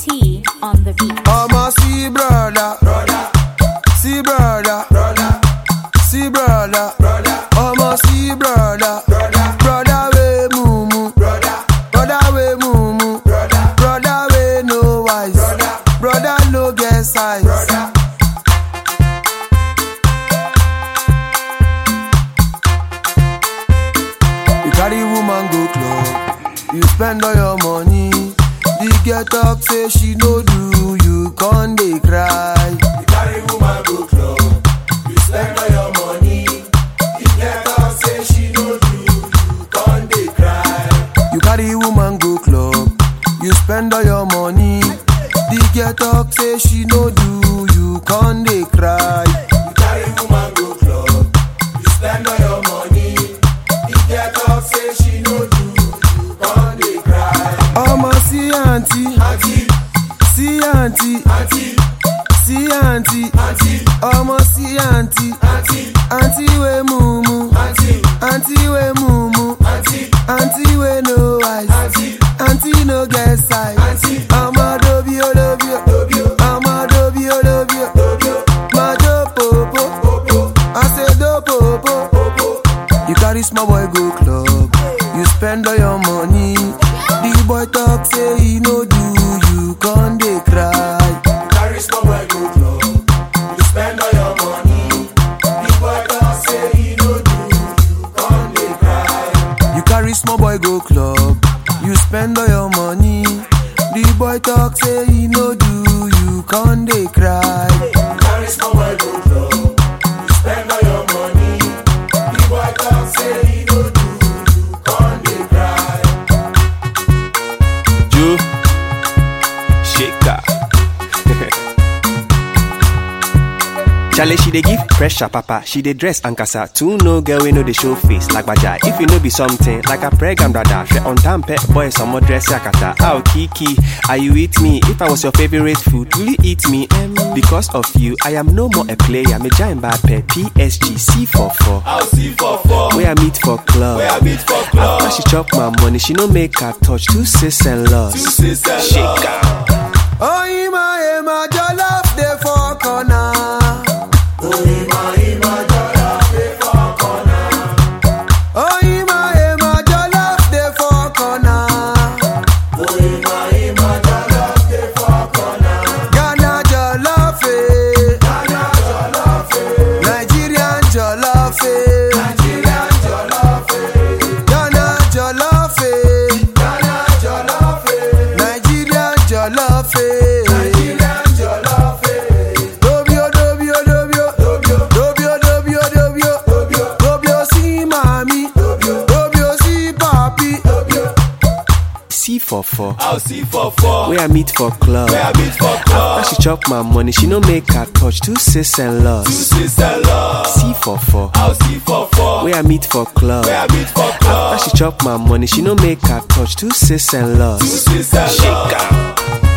T on the beat. I'ma see brother, brother, see brother, brother, see brother, brother. I'ma see brother, brother, brother we mumu, brother, brother we mumu, brother, brother we no wise, brother, brother no get size, brother. You carry woman go club, you spend all your money. The girl talk say she no do, you con dey cry. You carry woman go club, you spend all your money. The girl talk say she no do, you con dey cry. You carry woman go club, you spend all your money. The girl talk say she no do, you con dey cry. You carry woman go club, you spend all your money. The girl talk say she no do, you con dey cry. Ọmọ sí àǹtí, sí àǹtí, sí àǹtí, ọmọ sí àǹtí, àǹtí wé mumu, àǹtí wé mumu, àǹtí wé no eyes, àǹtí no get size. Ọmọ dobi o dobi o, ọmọ dobi o dobi o, máa jó pòpò, I say do pòpò. You carry small boy go club, you spend all your money. The boy talk say he no do, you con dey cry. You carry small boy go club, you spend all your money. The boy talk say he no do, you con dey cry. You carry small boy go club, you spend all your money. The boy talk say he no do, you con dey cry. You carry small boy go club, you spend all your money. The boy talk say he no do, you con dey cry. Joe Shaker. Chale, she dey give pressure, papa. She dey dress and casa. Two no girl, we know the show face like baja. If you know be something like a pregnant brother, she on time pet boy, some more dress yakata. Ow, Kiki, are you with me? If I was your favorite food, will you eat me? Em, because of you, I am no more a player. Me giant bad pet PSG C44. I'll see for four. Where I meet for club. Where I meet for club. After she chop my money, she no make her touch two sis and loss. Sister Shaker. Oh, Ima, Ima, jollof dey for corner. Oh, Ima, Ima, jollof dey for corner. Ghana jollof, eh. Nigerian jollof, eh. Ghana jollof, eh. Nigerian jollof, eh. Dobio, dobio, dobio. Dobio, dobio, dobio. Dobio si mami. Dobio si papi. C44. I'll see for four. Where I meet for club. Where I meet for club. After she chop my money, she no make her touch two sis and loss. Sister love. C44. I'll see for four. Where I meet for club. Where I meet for club. After she chop my money, she no make her touch two sis and loss. Sister love. Shaker.